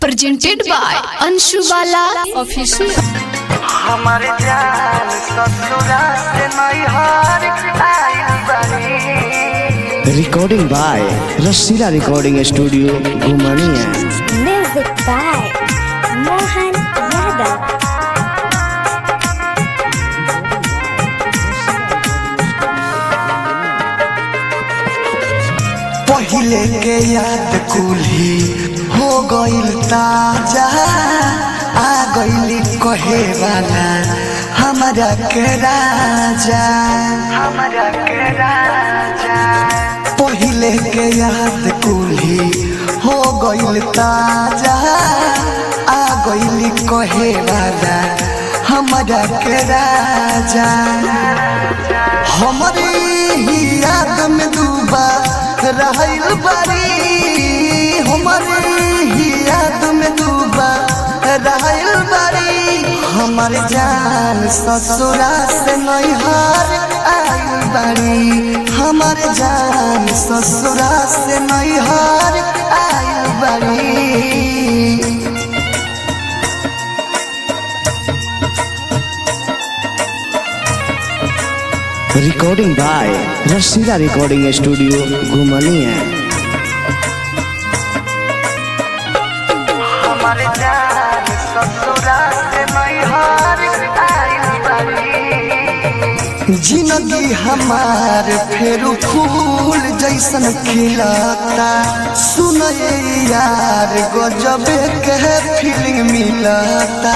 presented by Anshu Bala Official. हमारे जान ससुरा से नैहर आइल बानी recording by Rasila recording studio Ghumaniya Music by Mohan Yadav. पहिले के याद कुल्ही हो गइल ताजा आ गइली कहे वाला हमारा के राजा हमारा के राजा पहिले के याद कुल्ही हो गइल ताजा आ गइली कहे वाला हमारा के राजा हमारे ही याद में डूबा रहल बारी हमारे ही याद में डूबा रहल बारी हमार जान ससुरा से नैहर आइल बारी हमार जान ससुरा से नैहर आइल बारी recording by Rasila recording studio Ghumaniya हमारे जान ससुरा से नैहर आइल बारी जिंदगी हमार फेर फूल जैसन खिलता सुनए यार गजबे के फीलिंग मिलता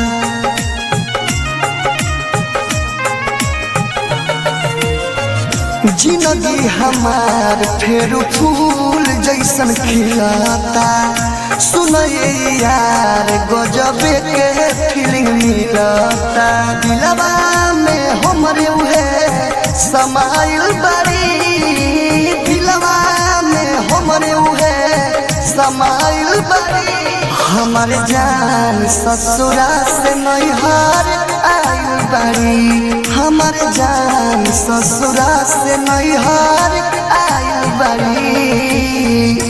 जिंदगी हमार फेर फूल जैसन खिलता सुनए यार गजबे के फीलिंग मिलता दिलवा में हमरे उहे समाइल बड़ी दिलवा में हमरे उहे समाइल बड़ी हमार जान ससुरा से नैहर आइल बड़ी हमार जान ससुरा से नैहर आइल बड़ी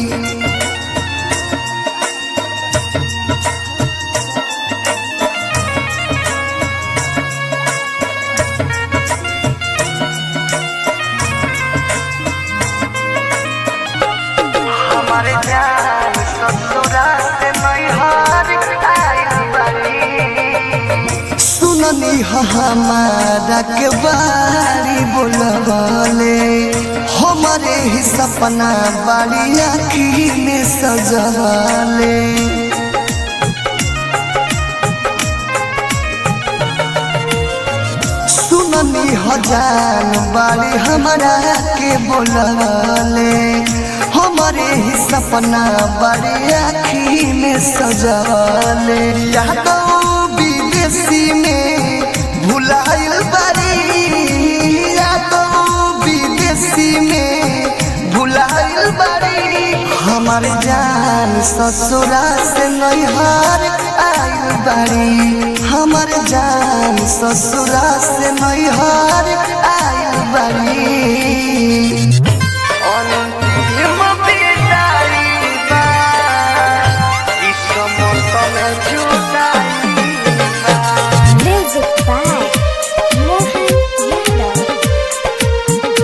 हमारे जान ससुरा से नैहर आइल बारी सुननी ह हमारा के बारी बोलवाले हमारे ही सपना बाड़ी आखी में सजवाले सुननी हजान बारी हमारा के बोलवाले हमारे ही सपना बड़े आखी में सजवाले यादो विदेशी में भुलाइल बारी यादो विदेशी में भुलाइल बारी हमार जान ससुरा से नैहर आइल बारी हमार जान ससुरा से नैहर आइल बारी अंतिम विदाई बा, ई समतल जुदाई बा। Music by Mohan Yadav.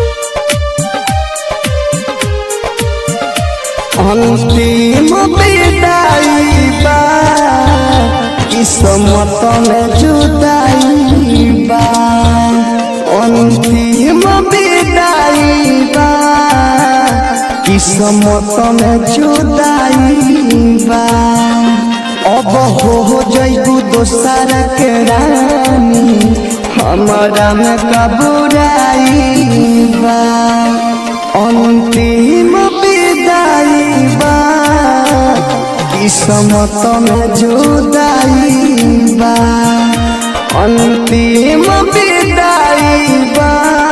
अंतिम विदाई बा किस्मत में जुदाई बा अंतिम विदाई बा किस्मत में जुदाई बा अब हो जइबू दोसर के रानी हमारा में कबुराई बा अंतिम विदाई बा किस्मत में जुदाई बा अंतिम विदाई बा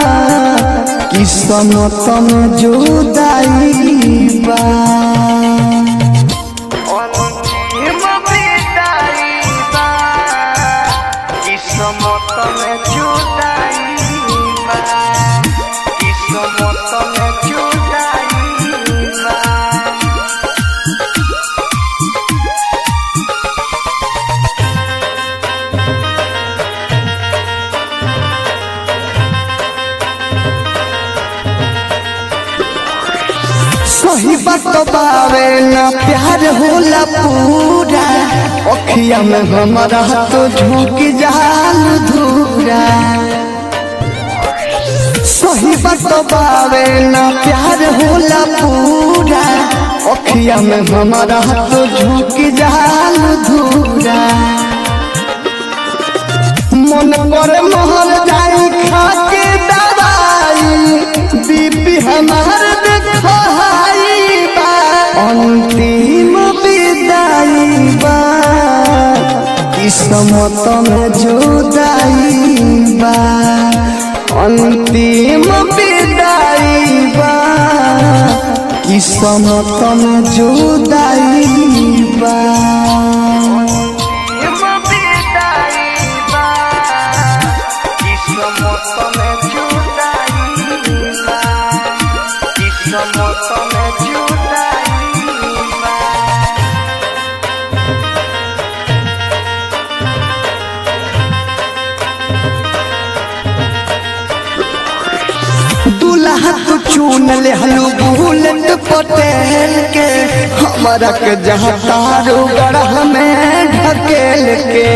किस्मत में जुदाई बा अंतिम विदाई बा किस्मत में जुदाई बा किस्मत में जुदाई बा सही बात बावे ना प्यार होला पूरा अखिया में हमारा तो झुक जाल धूरा सही बात बावे ना प्यार होला पूरा अखिया में हमारा तो झुक जाल धूरा मन करे मोहर जाई खा के दवाई बीपी हमार देखाई बा अंतिम विदाई बा किस्मत में जुदाई बा अंतिम विदाई बा किस्मत में जुदाई बा दूल्हा तू चुन ले हलू बुलेट पटेल के हमारा के जहाँ तारू गढ़ में ढकेल के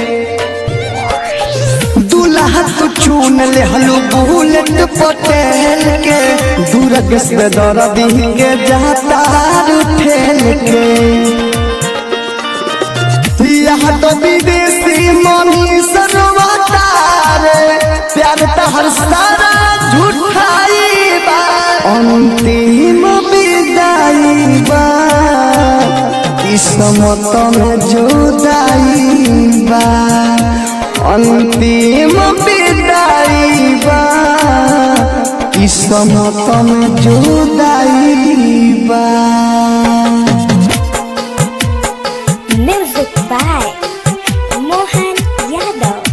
दूल्हा तू चुन ले हलू बुलेट पटेल के दूर से दर्दी के जहाँ तारू ठेल के यहाँ तो विदेशी मनी सरवातार प्यार तहर सारा झूठाई बा अंतिम विदाई बा किस्मत में जुदाई बा अंतिम विदाई बा किस्मत में जुदाई बा Music by Mohan Yadav.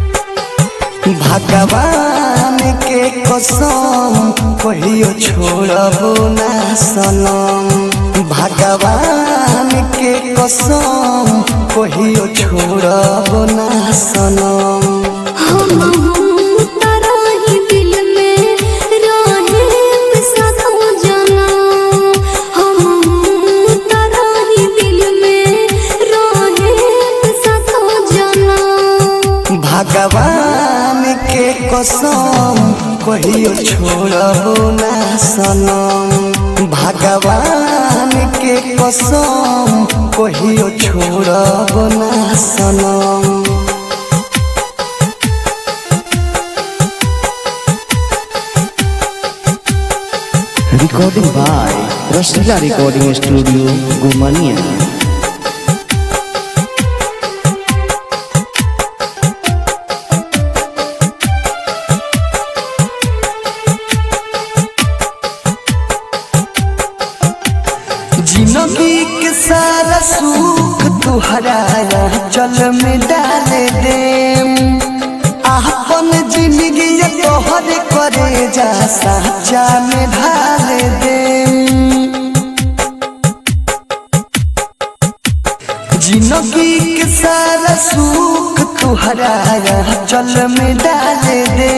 भगवान के कसम कहियो छोड़बो ना सनम भगवान के कसम कहियो छोड़बो ना सनम हम तारा ही दिल में रहे साथों जना हम तारा ही दिल में रहे साथों जना भगवान के कसम कहियो छोड़बो ना सनम भगवान के कसम कहियो छोड़बो ना सनम recording by Rasila recording studio Gumaniya जिंदगी के सारा सुख तुहरा चल में डाल दे अपन जिंदगी तोहर करे जा साचा में ढाल दे जिंदगी के सारा सुख तुहरा चल में डाल दे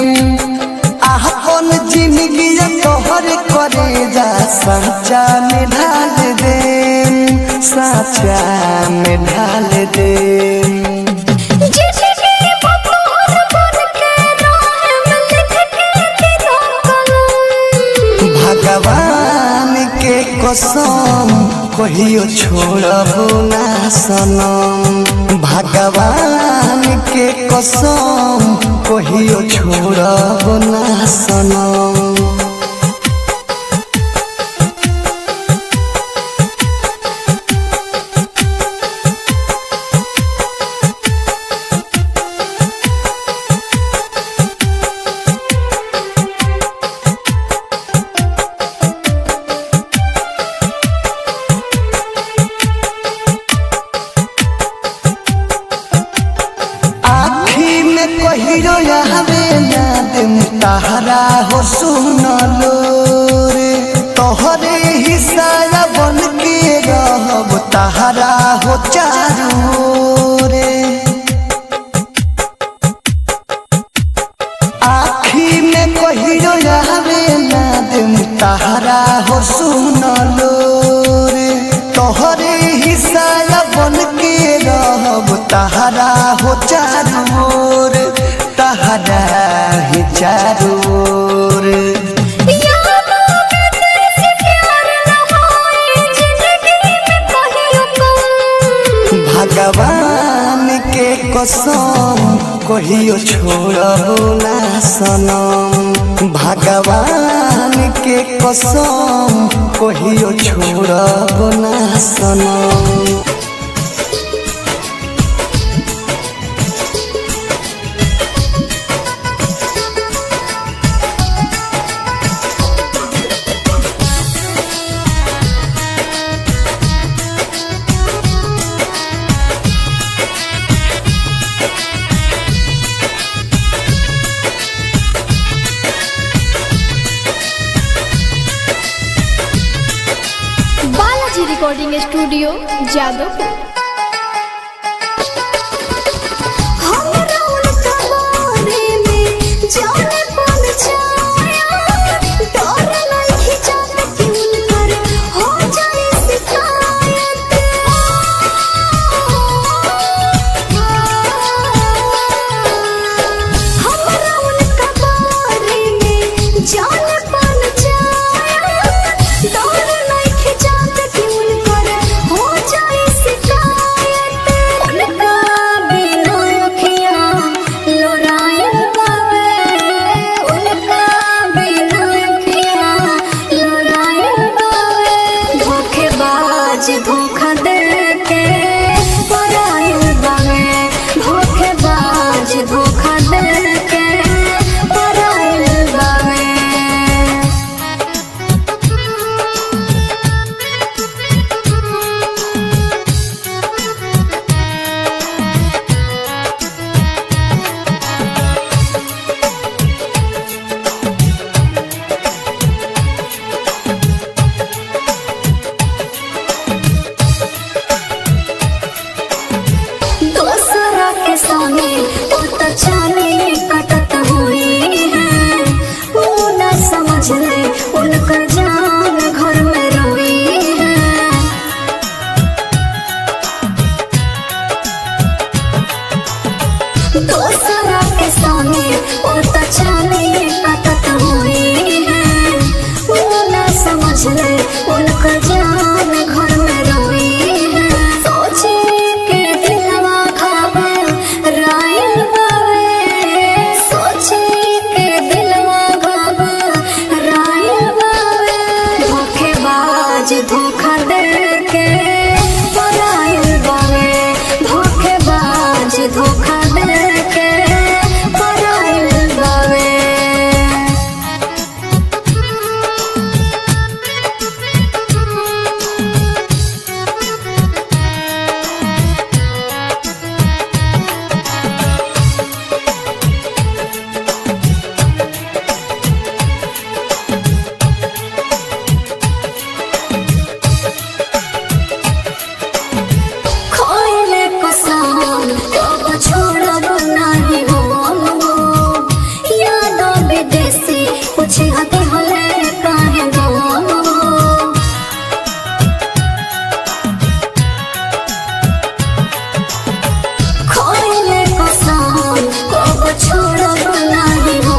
अपन जिंदगी तोहर करे जा साचा में ढाल दे साचा में ढाल दे जिसके बतौर पर के राह में लिख के तेरा कलम भगवान के कसम कहियो छोड़बो ना सनम भगवान के कसम कहियो छोड़बो ना सनम आखी में कहिरो आवे ना दिम तहरा हो सुनलो रे तोहरे हिस्सा बन के रहब तहरा हो चारू रे आखी में कहिरो आवे ना दिम तहरा हो सुनलो तहरा हो चारू ओर तहरा ही चारू ओर यादों में तेरे प्यार न होए जिंदगी में कहियो कम भगवान के कसम कहियो छोड़बो ना सनम भगवान के कसम कहियो छोड़बो ना सनम बालाजी रिकॉर्डिंग स्टूडियो जादवपुर हमरा उनका बारे में जाने पन छाया डर नहीं जाने कि उनकर हो जाए शिकायत हमरा उनका बारे में जाने पन छाया डर नहीं जाने कि उनकर हो जाए शिकायत उनका बिना अखिया लोरायल बावे उनका बिना अखिया लोरायल बावे धोखेबाज धोखा दे के परायल बावे धोखेबाज धोखा दे के परायल बावे दूसरा के संगे वो तो चाले कटत हुई है वो न समझ ले उनका जान घर में रोई है दूसरा के संगे वो तो चाले कटत हुई है वो न समझ ले उनका जान घर में रोई है सोचे के दिलवा खावे रायल बावे सोचे के दिलवा खावे रायल बावे धोखेबाज धोखा दे के परायल बावे धोखेबाज धोखा दे के परायल बावे खोइले कसम कब छोड़ब नाही हो याद विदेशी पूछे हते हले काहे गो खोइले कसम कब छोड़ब नाही हो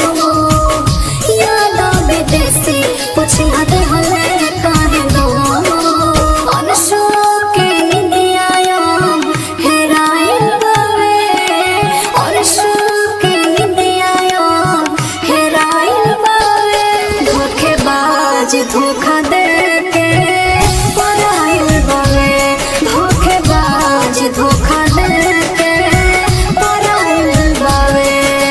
याद विदेशी पूछे हते हले काहे गो अनशोक के निंदियायो हेराइल बावे अनशोक के निंदियायो हेराइल बावे धोखेबाज धोखा दे के पराइल बावे धोखेबाज धोखा दे के पराइल बावे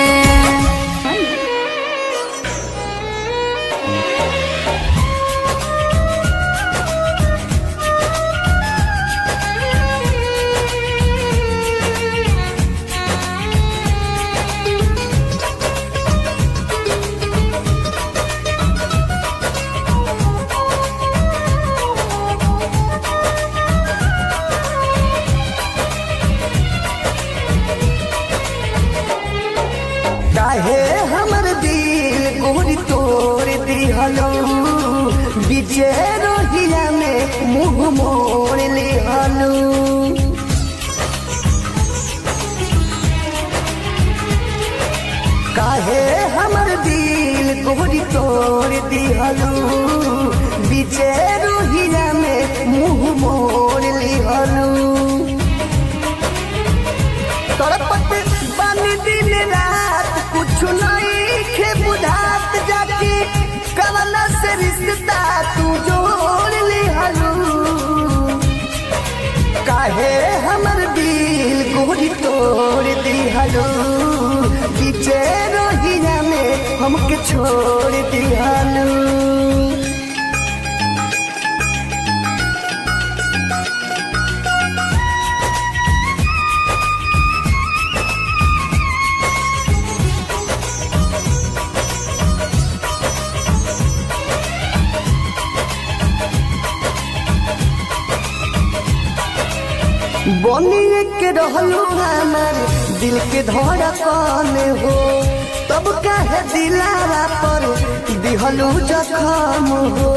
काहे हमर दिल गोरी तोड़ दिहलो बीचे रोहिया में मुंह मोड़ लिहलो तोड़ दिहलू बीचे रोहिया में मुंह मोड़ लिहलू तड़पत बानी दिन रात कुछ नहीं खे बुझात जाके कवना से रिश्ता तू जोड़ लिहलू काहे हमर दिल गोरी तोड़ दिहलू बीचे रोहिया में हमके छोड़ दिहलू बनिए के रहलू हमार दिल के धड़कन हो तब काहे दिलारा पर दिहलू जखम हो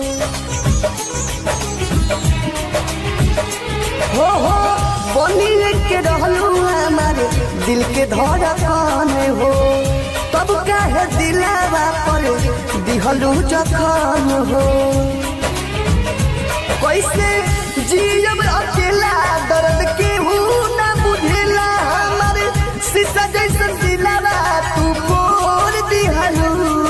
हो हो बनिए के रहलू हमार दिल के धड़कन हो तब काहे दिलारा पर दिहलू जखम हो कैसे जियब अकेला दर्द के ना बुझेला हमारे शीशा जैसन दिलावा तू बोल दिहलू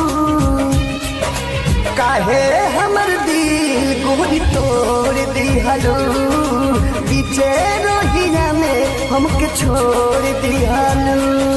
काहे हमर दिल गोरी तोड़ दिहलू बीचे रोहिया में हमके छोड़ दिहलू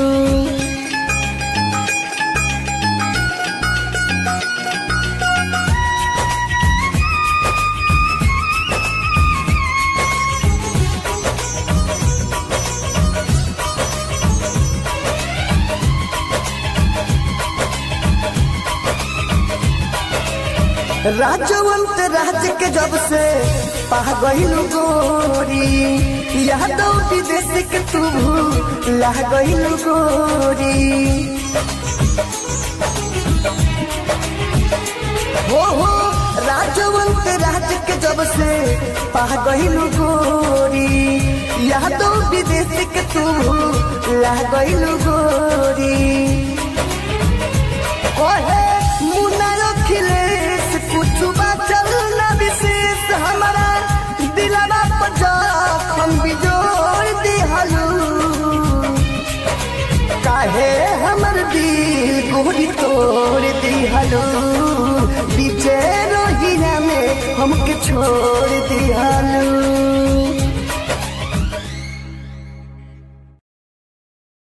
राजवंत राज के जब से पा गईलू गोरी यादव विदेश के तू ला गईलू गोरी हो हो राजवंत राज के जब से पा गईलू गोरी यादव विदेश के तू ला गईलू गोरी कहे मुन्ना अखिलेश कुछ बचल न विशेष हमारा दिलवा पर जखम बिजोड़ दिहलू काहे हमर दिल गोरी तोड़ दिहलू बीचे रोहिया में हमके छोड़ दिहलू